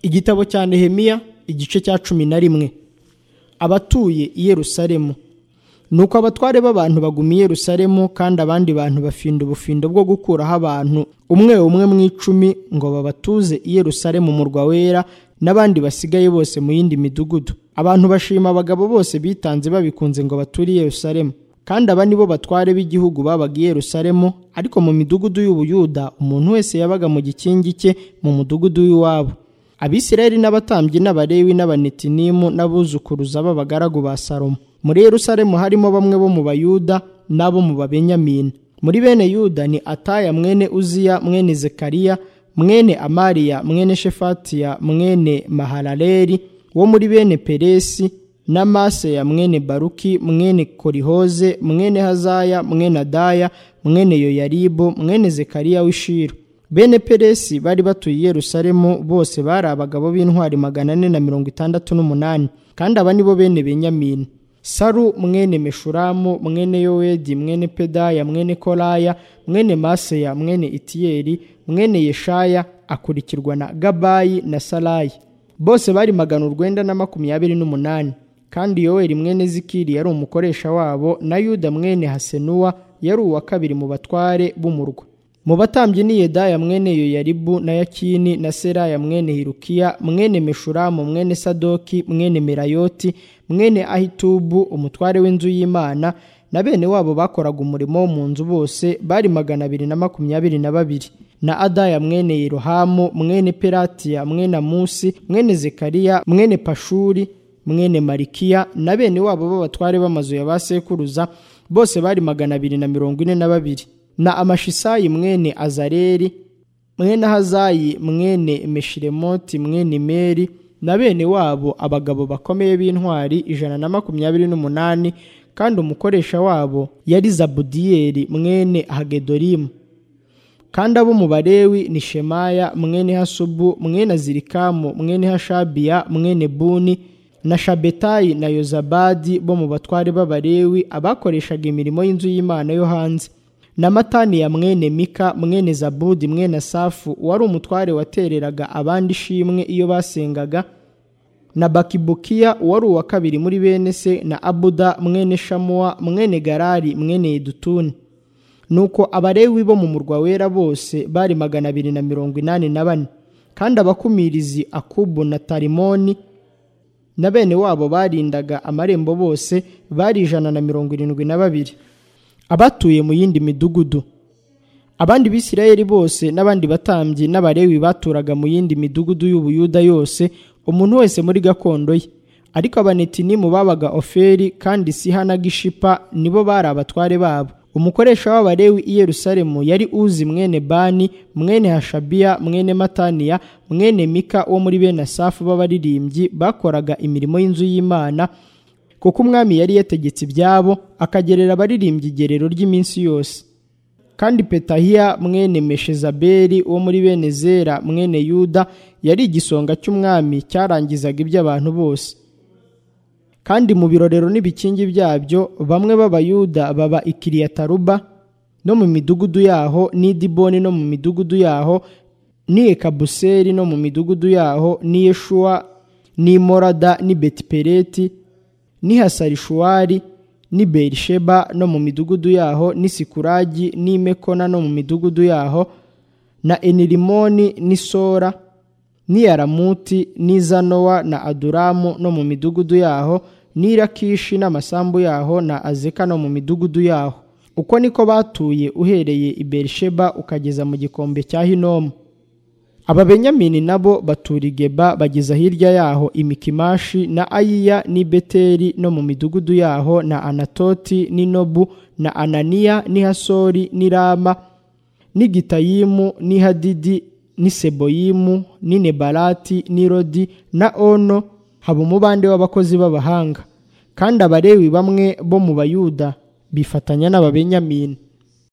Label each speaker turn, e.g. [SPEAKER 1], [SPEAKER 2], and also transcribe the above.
[SPEAKER 1] igitabo cya nehemiya igice cya cumi na rimwe abatuye i yerusalemu nuko abatware b'abantu baguma i yerusalemu kandi abandi bantu bafinda ubufindo bwo gukuraho abantu umwe umwe mu icumi ngo babatuze i yerusalemu murwa wera n'abandi basigaye bose mu yindi midugudu abantu bashima abagabo bose bitanze babikunze ngo bature i yerusalemu kandi aba ni bo batware b'igihugu babaga i yerusalemu ariko mu midugudu y'ubuyuda umuntu wese yabaga mu gikingi cye mu mudugudu w'iwabo abisirayeli n'abatambyi n'abarewi n'abanetinimu n'abuzukuruza b'abagaragu ba salomo muri yerusalemu harimo bamwe bo mu bayuda n'abo mu babenyamini muri bene yuda ni ataya mwene uziya mwene zekariya mwene amariya mwene shefatiya mwene maharaleri wo muri bene peresi na maseya mwene baruki mwene korihoze mwene hazaya mwene adaya mwene yoyaribu mwene zekariya w'ishiro bene peresi bari batuye i yerusalemu bose bari abagabo b'intwari magana ane na mirongo itandatu n'umunani kandi aba ni bo bene benyamini saru mwene meshuramu mwene yowedi mwene pedaya mwene koraya mwene maseya mwene itiyeri mwene yeshaya akurikirwa na gabayi na sarayi bose bari magana urwenda na makumyabiri n'umunani kandi yoweri mwene zikiri yari umukoresha wabo na yuda mwene hasenuwa yari uwa kabiri mu batware b'umurwa mu batambyi ni yedaya mwene yoyaribu na yakini na seraya mwene hirukiya mwene meshuramu mwene sadoki mwene merayoti mwene ahitubu umutware w'inzu y'imana na bene wabo bakoraga umurimo wo mu nzu bose bari magana abiri na makumyabiri na babiri na adaya mwene yerohamu mwene peratiya mwene amusi mwene zekariya mwene pashuri mwene marikiya na bene wabo b'abatware b'amazu ya ba sekuruza bose bari magana abiri na mirongo ine na babiri na amashisayi mwene azareli mwene hazayi mwene meshiremoti mwene meri na bene wabo abagabo bakomeye b'intwari ijana na makumyabiri n'umunani kandi umukoresha wabo yari zabudiyeli mwene hagedorimu kandi abo mu barewi ni shemaya mwene hasubu mwene azirikamu mwene hashabiya mwene buni na shabetayi na yozabadi bo mu batware b'abarewi abakoreshaga imirimo y'inzu y'imana yo hanze na mataniya mwene mika mwene zabudi mwene asafu wari umutware watereraga abandi ishimwe iyo basengaga na bakibukiya wari uwa kabiri muri bene se na abuda mwene shamuwa mwene garari mwene yedutuni nuko abarewi bo mu murwa wera bose bari magana abiri na mirongo inani na bane kandi abakumirizi akubu na tarimoni na bene wabo barindaga amarembo bose bari ijana na mirongo irindwi na babiri abatuye mu yindi midugudu abandi bisirayeli bose n'abandi batambyi n'abarewi baturaga mu yindi midugudu y'ubuyuda yose umuntu wese muri gakondo ye ariko abanetinimu babaga oferi kandi sihana gishipa nibo bari abatware babo umukoresha w'abarewi i yerusalemu yari uzi mwene bani mwene hashabiya mwene mataniya mwene mika wo muri bene asafu b'abaririmbyi bakoraga imirimo y'inzu y'imana kuko umwami yari yategetse ibyabo akagerera abaririmbyi igerero ry'iminsi yose kandi petahiya mwene meshezabeli wo muri bene zera mwene yuda yari igisonga cy'umwami cyarangizaga iby'abantu bose kandi mu birorero n'ibikingi byabyo bamwe b'abayuda baba ikiriyataruba no mu midugudu yaho n'idiboni no mu midugudu yaho ni ekabuseri no mu midugudu yaho ni yeshuwa ni morada ni betipereti ni hasarishuwari ni berisheba no mu midugudu yaho ni sikuragi ni mekona no mu midugudu yaho na enirimoni ni sora ni yaramuti ni zanowa na aduramu no mu midugudu yaho ni rakishi n'amasambu yaho na azeka no mu midugudu yaho uko niko batuye uhereye i berisheba ukageza mu gikombe cya hinomu ababenyamini nabo batura igeba bageza hirya yaho imikimashi na ayiya ni beteri no mu midugudu yaho na anatoti ni nobu na ananiya ni hasori ni rama ni gitayimu ni hadidi ni seboyimu ni nebalati ni rodi na ono haba umubande w'abakozi b'abahanga kandi abarewi bamwe bo mu bayuda bifatanya n'ababenyamini